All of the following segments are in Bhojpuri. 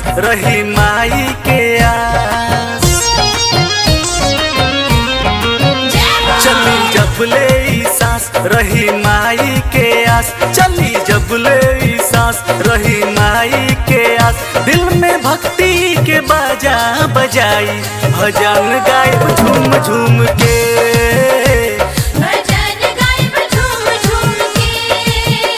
रही माई के आस चली जब ले ई सांस रही माई के आस चली जब ले ई सांस रही माई के आस दिल में भक्ति के बाजा बजाई भजन गायब झूम झूम के भजन गायब झूम झूम के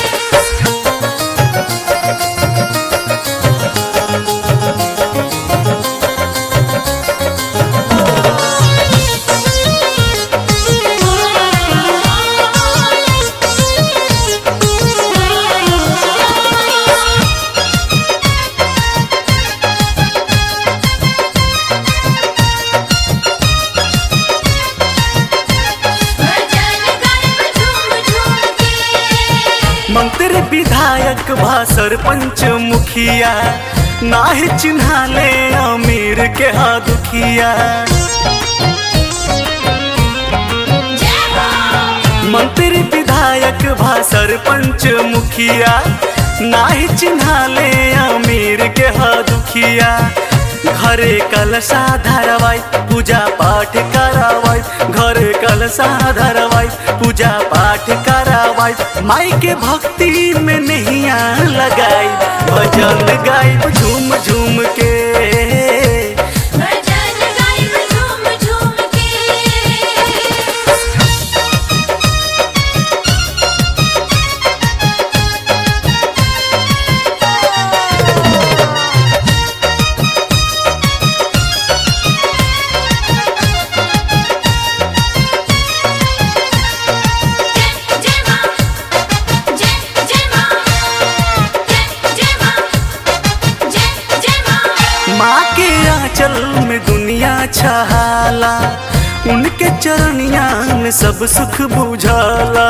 भजन गायब झूम झूम के मंत्री विधायक भा सरपंच मुखिया नाहि चिन्हा ले अमीर के हा दुखिया जय हो मंत्री विधायक भा सरपंच मुखिया नाही चिन्हा ले अमीर के हा दुखिया घरे कलशा धरवाई पूजा पाठ करावाई घरे कलशा धरवाई पूजा पाठ करावाई माई के भक्ति में नैया लगाई भजन गाई झूम झूम के भजन गायब झूम झूम के जय जय मां जय जय मां जय जय मां जय जय मां माँ के आंचल में दुनिया छहाला उनके चरनिया में सब सुख बुझाला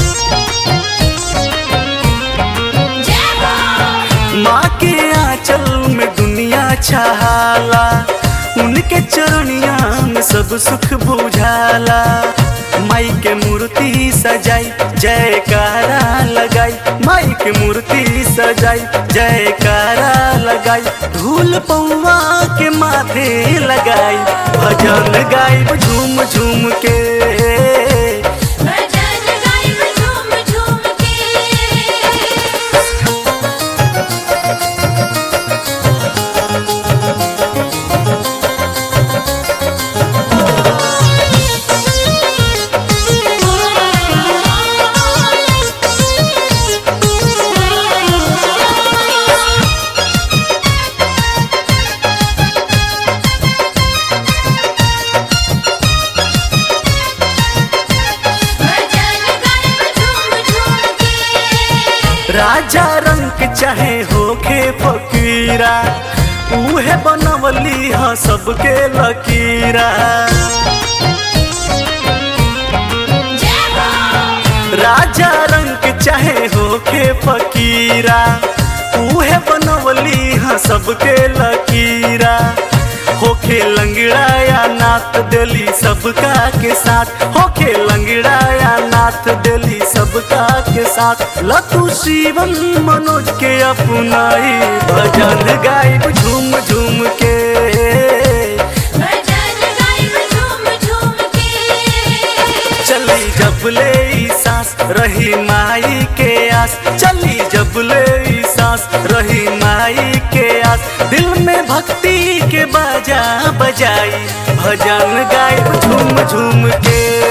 जय हो माँ के आंचल में दुनिया छहाला उनके चरनिया में सब सुख बुझाला माई के मूर्ति सजाई जयकारा लगाई माई के मूर्ति सजाई जयकारा लगाई धूल पौवा के माथे लगाई भजन गाई झूम झूम के भजन गायब झूम झूम के भजन गायब झूम झूम के राजा रंग चाहे होखे फकीरा उहे बनवली ह सबके लकीरा जय हो राजा रंग चाहे होखे फकीरा उहे बनवली ह सबके लकीरा होखे लंगड़ा या नाथ देली सबका के साथ होखे लंगड़ा या नाथ देली सबका के साथ लतु शिवम मनोज के अपनाई भजन गायब झूम झूम के भजन गायब झूम झूम के चली जब ले ई सांस रही माई के आस चली जब ले ई सांस रही माई के आस दिल में भक्ति के बाजा बजाई भजन गायब झूम झूम के